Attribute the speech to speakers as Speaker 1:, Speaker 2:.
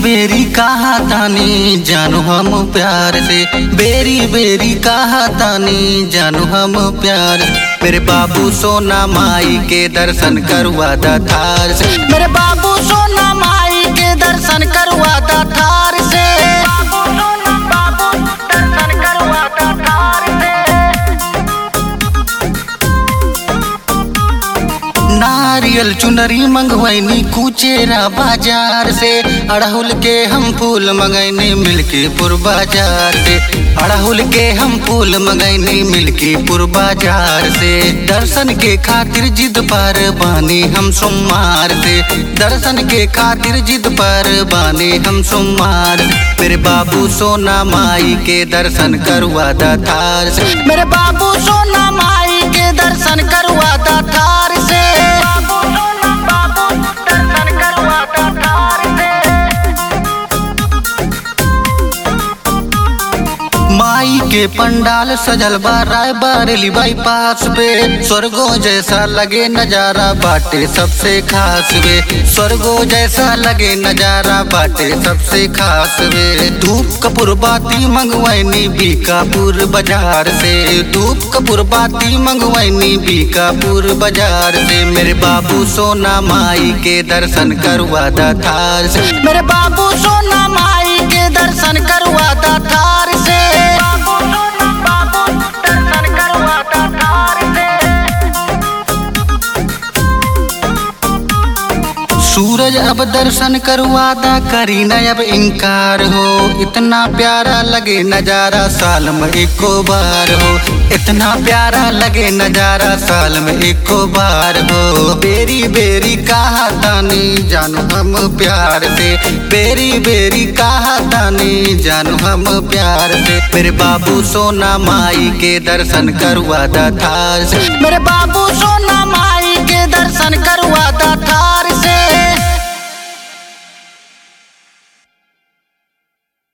Speaker 1: बेरी कहा तानी जानू हम प्यार से बेरी बेरी कहा तानी जानू हम प्यार से मेरे बाबू सोना माई के दर्शन करवा दा थार से मेरे बाबू सोना माई के दर्शन करवा दा थार से बाबू सोना बाबू दर्शन करवा दा थार से नारियल चुनरी मंगवैनी कुचेरा बाजार से अड़हुल के हम फूल मंगैनी मिल्कीपुर बाजार से अड़हुल के हम फूल मंगैनी मिल्कीपुर बाजार से दर्शन के खातिर जिद पर बानी हम सोमवार से दर्शन के खातिर जिद पर बानी हम सोमवार मेरे बाबू सोना माई के दर्शन करवा दा थार से मेरे बाबू सोना माई के दर्शन करवा दा थार से बाबू सोना बाबू दर्शन करवा दा थार से माई के पंडाल सजल बा राय बारेली बाईपास पे स्वर्गो जैसा लगे नजारा बाटे सबसे खास वे स्वर्गो जैसा लगे नजारा बाटे सबसे खास वे धूप कपूर बाती मंगवैनी बीकापुर बाजार से धूप कपूर बाती मंगवैनी बीकापुर बाजार से मेरे बाबू सोना माई के दर्शन करवा दा थार से मेरे बाबू सोना माई के दर्शन करवा दा थार से बाबू सोना बाबू दर्शन करवा दा थार से सूरज अब दर्शन करवादा करी न अब इनकार हो इतना प्यारा लगे नजारा साल में एको बार हो इतना प्यारा लगे नजारा साल में एको बार हो बेरी बेरी कहा तानी जानू हम प्यार से बेरी बेरी कहा तानी जानू हम प्यार से मेरे बाबू सोना माई के दर्शन करवादा थार से मेरे बाबू सोना माई के दर्शन करवादा थार से